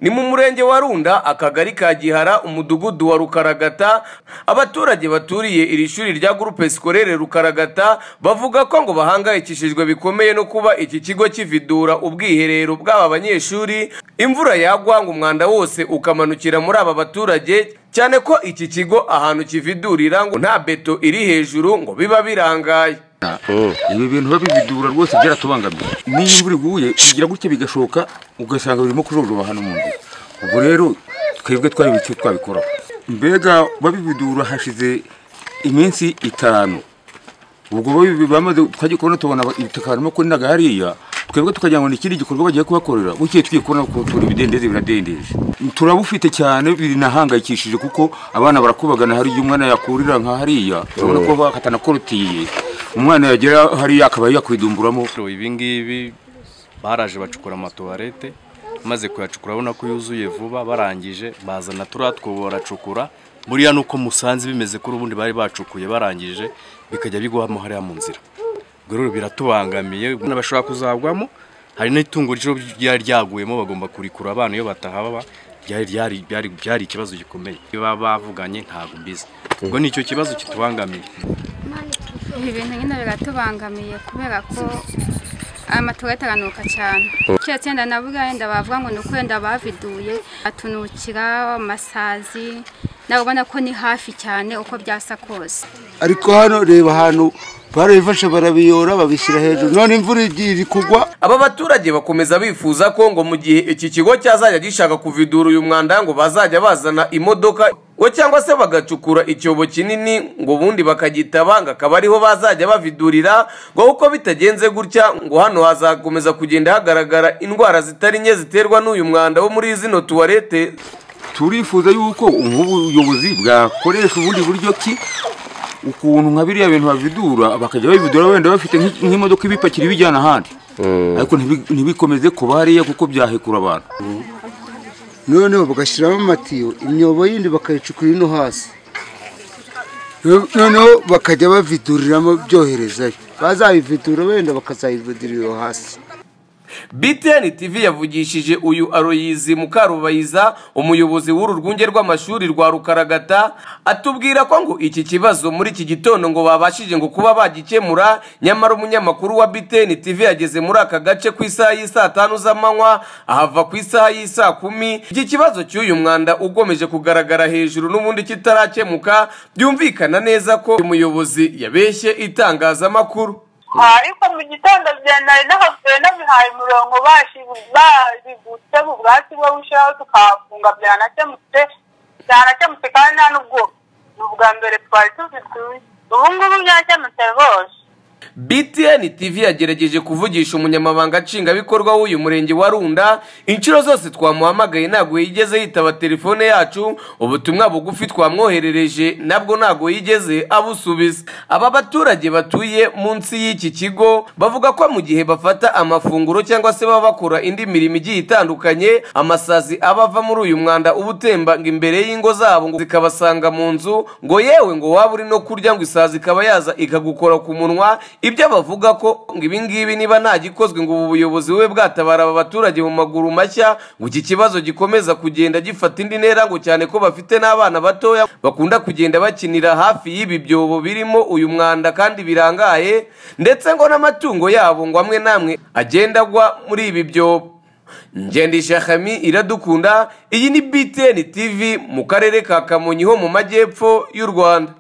ni mu murenge wa runda akagari ka gihara umudugudu wa rukaragata abaturage baturiye iri shuri rya gurupe sikorere rukaragata bavuga ko ngo bahangayikishijwe bikomeye no kuba iki kigo kividura ubwiherero bw'aba banyeshuri imvura yagwa ngo umwanda wose ukamanukira muri aba baturage cyane ko iki kigo ahantu kividurira ngo nta beto iri hejuru ngo biba birangaye ibi bintu babibidura rwose byaratubangamiye n'iyo imvura iguye bigira gutya bigashoka ugasanga birimo kujojoba hano mu nzu ubwo rero twebwe twareba icyo twabikoraho mbega babibidura hashize iminsi itanu ubwo bamaze twajya kubona tubona ibitaka harimo kurindaga hariya twebwe tukagira ngo ni ikindi gikorwa bagiye kubakorera bukeye tugiye kubona ko turi ibidendezi biradendeje turabufite cyane binahangayikishije kuko abana barakubagana hari igihe umwana yakurira nka hariya urabona ko bakatana korotiye umwana yagera hariya akaba yakwidumburamo ibi ngibi baraje bacukura amatuwarete maze kuyacukura abona ko yuzuye vuba barangije bazana turiya twobo baracukura buriya ni uko musanze bimeze ko ubundi bari bacukuye barangije bikajya bigwamo hariya mu nzira rero biratubangamiye bashobora kuzagwamo hari n'itungo ryo ryari ryaguyemo bagomba kurikura abana iyo batahaba byari ikibazo gikomeye baba bavuganye ntabwo mbizi ubwo ni icyo kibazo kitubangamiye ibi bintu nyine biratubangamiye kubera ko amatora ataranuka cyane keretse yenda navuga yenda bavuga ngo ni uko yenda baviduye atunukira amasazi nawe ubona ko ni hafi cyane uko byasa kose ariko hano reba ahantu barabifashe barabiyora babishyira hejuru none imvura igiye iri kugwa aba baturage bakomeza bifuza ko ngo mu gihe iki kigo cyazajya gishaka kuvidura uyu mwanda ngo bazajya bazana imodoka ngo cyangwa se bagacukura icyobo kinini ngo ubundi bakagitaba ngo akaba ariho bazajya bavidurira ngo uko bitagenze gutya ngo hano hazakomeza kugenda hagaragara indwara zitari nke ziterwa n'uyu mwanda wo muri zino tuwarete turifuza yuko ubuyobozi bwakoresha ubundi buryo ki ukuntu nka biriya bintu bavidura bakajya babividura wenda bafite nk'imodoka ibipakira ibijyana ahandi ariko ntibikomeze kuba hariya kuko byahekura abantu noneho bagashyiramo amatiyo imyobo yindi bakayicukura ino hasi noneho bakajya baviduriramo byoherezayo bazabividura wenda bakazayividurira iyo hasi BTN TV yavugishije uyu Aroyizi Mukarubayiza umuyobozi w'uru rwunge rw'amashuri rwa Rukaragata atubwira ko ngo iki kibazo muri iki gitondo ngo babashije ngo kuba bagikemura nyamara umunyamakuru wa BTN TV yageze muri aka gace ku isaha y'isaa tanu z'amanywa ahava ku isaha y'isaa kumi iki kibazo cy'uyu mwanda ugomeje kugaragara hejuru n'ubundi kitarakemuka byumvikana neza ko umuyobozi yabeshye itangazamakuru ariko mu gitondo bya nari n'abapfuye n'abihaye umurongo baributse mu bwatsi bwo gushyiraho tukahafunga byanakemutse byanakemutse kandi nta n'ubwo ni ubwa mbere twari tubituye ubu ngubu byakemutse rwose BTN TV yagerageje kuvugisha umunyamabanga nshingwabikorwa w'uyu murenge wa Runda inshuro zose twamuhamagaye ntabwo yigeze yitaba telefone yacu ubutumwa bugufi twamwoherereje nabwo ntabwo yigeze abusubiza aba baturage batuye munsi y'iki kigo bavuga ko mu gihe bafata amafunguro cyangwa se baba bakora indi mirimo igiye itandukanye amasazi aba ava muri uyu mwanda uba utemba ngo imbere y'ingo zabo ngo zikabasanga mu nzu ngo yewe ngo waba uri no kurya ngo isazi ikaba yaza ikagukora ku munwa ibyo bavuga ko ngo ibingibi niba nta gikozwe ngo ubu buyobozi bube bwatabara aba baturage mu maguru mashya ngo iki kibazo gikomeza kugenda gifata indi ntera ngo cyane ko bafite n'abana batoya bakunda kugenda bakinira hafi y'ibi byobo birimo uyu mwanda kandi birangaye ndetse ngo n'amatungo yabo ngo amwe n'amwe agenda agwa muri ibi byobo ngendishakami iradukunda iyi ni btn tv mu karere ka kamonyi ho mu majyepfo y'u rwanda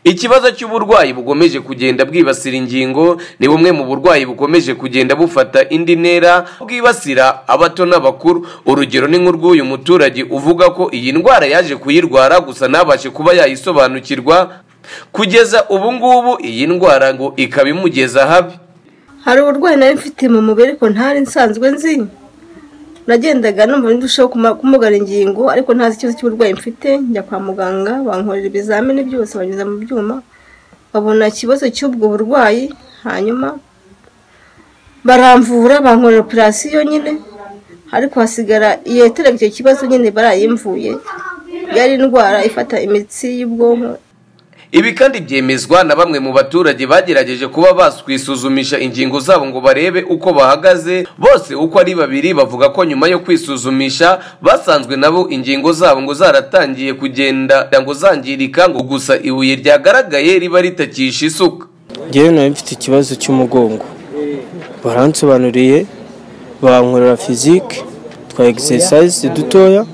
ikibazo cy'uburwayi bukomeje kugenda bwibasira ingingo ni bumwe mu burwayi bukomeje kugenda bufata indi ntera bwibasira abato n'abakuru urugero ni nk'urw'uyu muturage uvuga ko iyi ndwara yaje kuyirwara gusa ntabashe kuba yayisobanukirwa kugeza ubu ngubu iyi ndwara ngo ikaba imugeza habi hari uburwayi nayo mfite mu mubiri ko ntari nsanzwe nzi nagendaga numva ndushaho kumugara ingingo ariko ntazi ikibazo cy'uburwayi mfite njya kwa muganga bankorera ibizamini byose banyuza mu byuma babona ikibazo cy'ubwo burwayi hanyuma baramvura bankorera operasiyo nyine ariko hasigara iyo icyo kibazo nyine barayimvuye yari indwara ifata imitsi y'ubwonko ibi kandi byemezwa na bamwe mu baturage bagerageje kuba bakwisuzumisha ingingo zabo ngo barebe uko bahagaze bose uko ari babiri bavuga ko nyuma yo kwisuzumisha basanzwe nabo ingingo zabo ngo zaratangiye kugenda ngo zangirika ngo gusa ibuye ryagaragaye riba ritakisha isuka ngewe nari mfite ikibazo cy'umugongo baransobanuriye bankorera fizike twa egisesize dutoya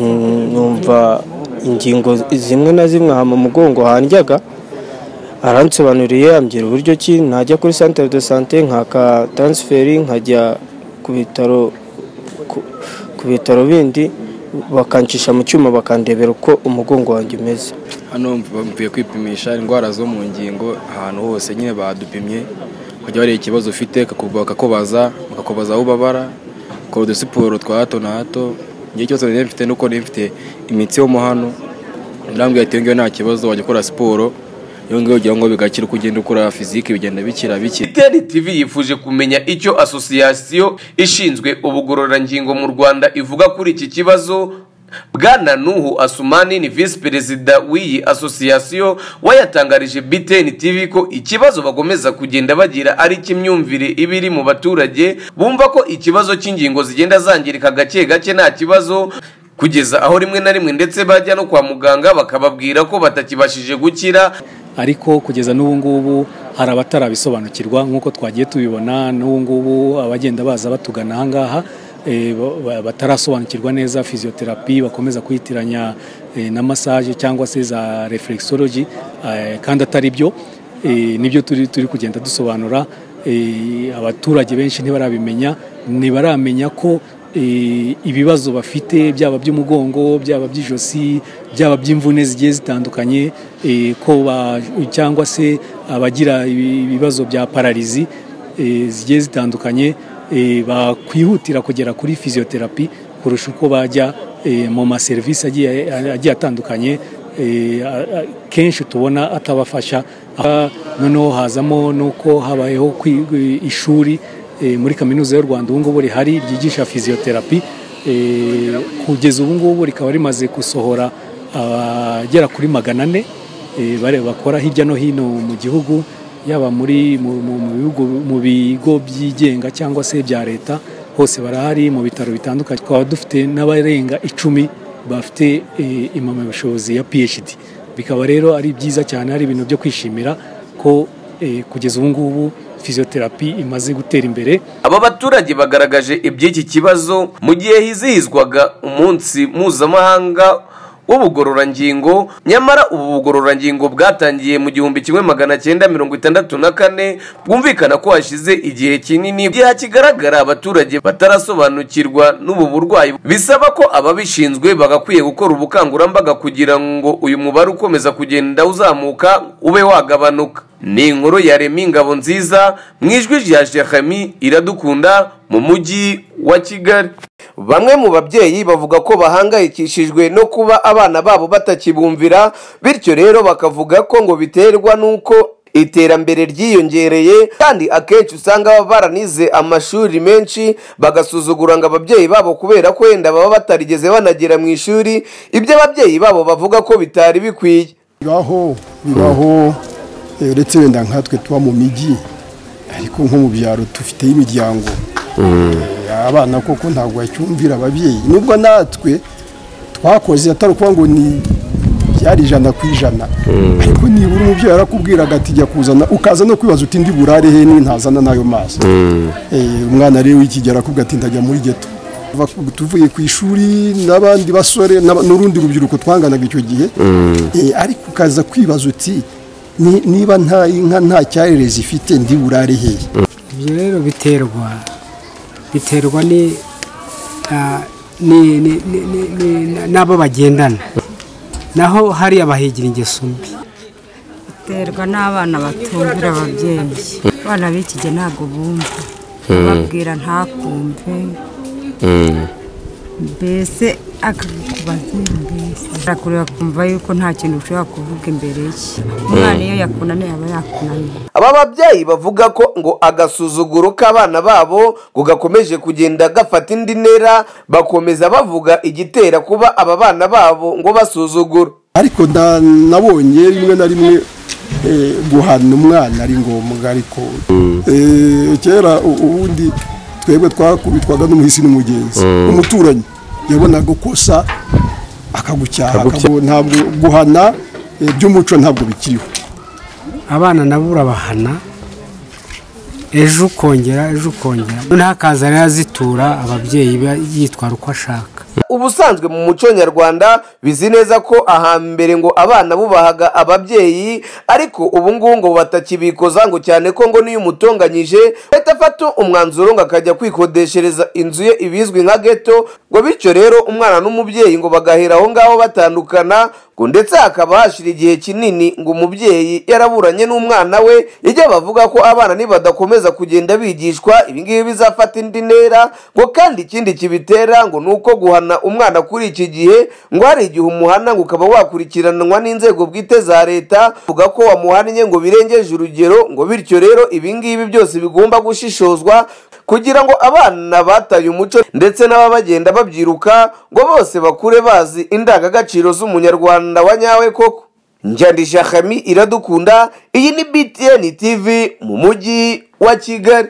mm, numva ingingo zimwe na zimwe hama umugongo handyaga aransobanuriye ambwira uburyo ki najya kuri santere de sante nkaka taransiferi nkajya ku bitaro ku- ku bitaro bindi bakancisha mu cyuma bakandebera uko umugongo wanjye umeze hano mvuye kwipimisha indwara zo mu ngingo ahantu hose nyine badupimye bajya bareba ikibazo ufite bakakuba- bakakubaza bakakubaza aho ubabara ukora udusiporo twa hato na hato igihe cyose nari mfite nuko nari mfite imitsi yo mu hano ndambwira ati ngiyo nta kibazo wajya ukora siporo iyo ngiyo ugira ngo bigakira uko ugenda ukora fiziki bigenda bikira bikira iteni tv yifuje kumenya icyo asosiyasiyo ishinzwe ubugororangingo mu rwanda ivuga kuri iki kibazo bwana nuhu asumani ni visi perezida w'iyi asosiyasiyo wayatangarije btn tv ko ikibazo bagomeza kugenda bagira ari cy'imyumvire iba iri mu baturage bumva ko ikibazo cy'ingingo zigenda zangirika gake gake nta kibazo kugeza aho rimwe na rimwe ndetse bajya no kwa muganga bakababwira ko batakibashije gukira ariko kugeza n'ubu ngubu hari abatarabisobanukirwa nk'uko twagiye tubibona n'ubu ngubu abagenda baza batugana aha ngaha eh, ba- ba- batarasobanukirwa neza fiziyoterapi bakomeza kwitiranya eh, na masaje cyangwa se za reflexology eh, kandi atari byo eh, nibyo turi turi kugenda dusobanura eh, abaturage benshi ntibarabimenya ntibaramenya ko eh, ibibazo bafite byaba by'umugongo byaba by'ijosi byaba by'imvune zigiye zitandukanye eh, ko ba- cyangwa se abagira ibi- ibibazo bya pararizi eh, zigiye zitandukanye eh, bakwihutira kugera kuri fiziyoterapi kurusha uko bajya eh, mu maserivisi agiye agiye atandukanye eh, a- a- kenshi tubona atabafasha Ah, noneho hazamo n'uko habayeho kwi- ishuri eh, muri kaminuza y'u rwanda ubu ngubu rihari ryigisha fiziyoterapi eh, kugeza ubu ngubu rikaba rimaze gusohora abagera kuri magana ane eh, bare- bakora hirya no hino mu gihugu yaba muri mu- mu- mu bihugu- mu bigo byigenga cyangwa se bya leta hose barahari mu bitaro bitandukanye twaba dufite n'abarenga icumi bafite eh, impamyabushobozi ya phd bikaba rero ari byiza cyane ari ibintu byo kwishimira ko eh, kugeza ubu ngubu fiziyoterapi imaze gutera imbere aba baturage bagaragaje iby'iki kibazo mu gihe hizihizwaga umunsi mpuzamahanga w'ubugororangingo nyamara ubu bugororangingo bwatangiye mu gihumbi kimwe magana cyenda mirongo itandatu na kane bwumvikana ko hashize igihe kinini igihe kigaragara abaturage batarasobanukirwa n'ubu burwayi bisaba ko ababishinzwe bagakwiye gukora ubukangurambaga kugira ngo uyu mubare ukomeza kugenda uzamuka ube wagabanuka ni inkuru ya remi ngabo nziza mu ijwi rya shekami iradukunda mu mujyi wa kigali bamwe mu babyeyi bavuga ko bahangayikishijwe no kuba abana babo batakibumvira bityo rero bakavuga ko ngo biterwa n'uko iterambere ryiyongereye kandi akenshi usanga baba baranize amashuri menshi bagasuzugura ngo ababyeyi babo kubera ko wenda baba batarigeze banagera mu ishuri ibyo ababyeyi babo bavuga ko bitari bikwiye bibaho bibaho eh, uretse wenda nkatwe tuba mu mijyi ariko nko mu byaro dufiteyo imiryango Eh, abana koko ntabwo bacyumvira ababyeyi nubwo natwe twakoze atari ukuvuga ngo ni byari ijana ku ijana ariko nibura umubyeyi arakubwiraga ati jya kuzana ukaza no kwibaza uti ndi burare he ntazana n'ayo mazi Eh, umwana rero w'ikigero arakubwira ati ndajya muri geto Kuva- tuvuye ku ishuri n'abandi basore n'aba- n'urundi rubyiruko twanganaga icyo gihe Eh, ariko ukaza kwibaza uti "Ni- niba nta inka nta cyarire zifite ndi burare hehe ibyo rero biterwa biterwa ni ah, ni- ni- ni- ni- ni- n'abo bagendana naho hari abahigira ingeso mbi biterwa n'abana batumvira ababyeyi abana b'ikige ntabwo bumva babwira ntakumve mbese akakubaza mbese arakureba akumva yuko nta kintu ushobora kuvuga imbere ye umwana iyo yakunaniye aba yakunaniye aba babyeyi bavuga ko ngo agasuzuguro k'abana babo ngo gakomeje kugenda gafata indi ntera bakomeza bavuga igitera kuba aba bana babo ngo basuzugura ariko nda- nabonye rimwe na rimwe eh, guhana umwana ari ngombwa ariko eh, kera u- ubundi twebwe twakubitwaga n'umuhisi n'umugenzi Mm. umuturanyi yabonaga ukosa akagucyaha Akagucyaha. akagu- ntabwo guhana eh, by'umuco ntabwo bikiriho abana nabo urabahana ejo ukongera ejo ukongera ntakaza rero azitura ababyeyi ba- yitwara uko ashaka ubusanzwe mu muco nyarwanda bizi neza ko ahambere ngo abana bubahaga ababyeyi ariko ubu ngubu ngo batakibikoza ngo cyane ko ngo n'iyo umutonganyije leta afata umwanzuro ngo akajya kwikodeshereza inzu ye ibizwi nka geto ngo bityo rero umwana n'umubyeyi ngo bagahera aho ngaho batandukana ngo ndetse hakaba hashira igihe kinini ngo umubyeyi yaraburanye n'umwana we ijya bavuga ko abana nibadakomeza kugenda bigishwa ibingibi bizafata indi ntera ngo kandi ikindi kibitera ngo ni uko guhana umwana kuri iki gihe ngo hari igihe umuhana ngo ukaba wakurikiranwa n'inzego bwite za leta vuga ko wamuhannye ngo birengeje urugero ngo bityo rero ibingibi byose bigomba gushishozwa kugira ngo abana bataye umuco ndetse n'ababa bagenda babyiruka ngo bose bakure bazi indangagaciro z'umunyarwanda wa nyawe koko njyandisha hami iradukunda iyi ni btn tv mu mujyi wa kigali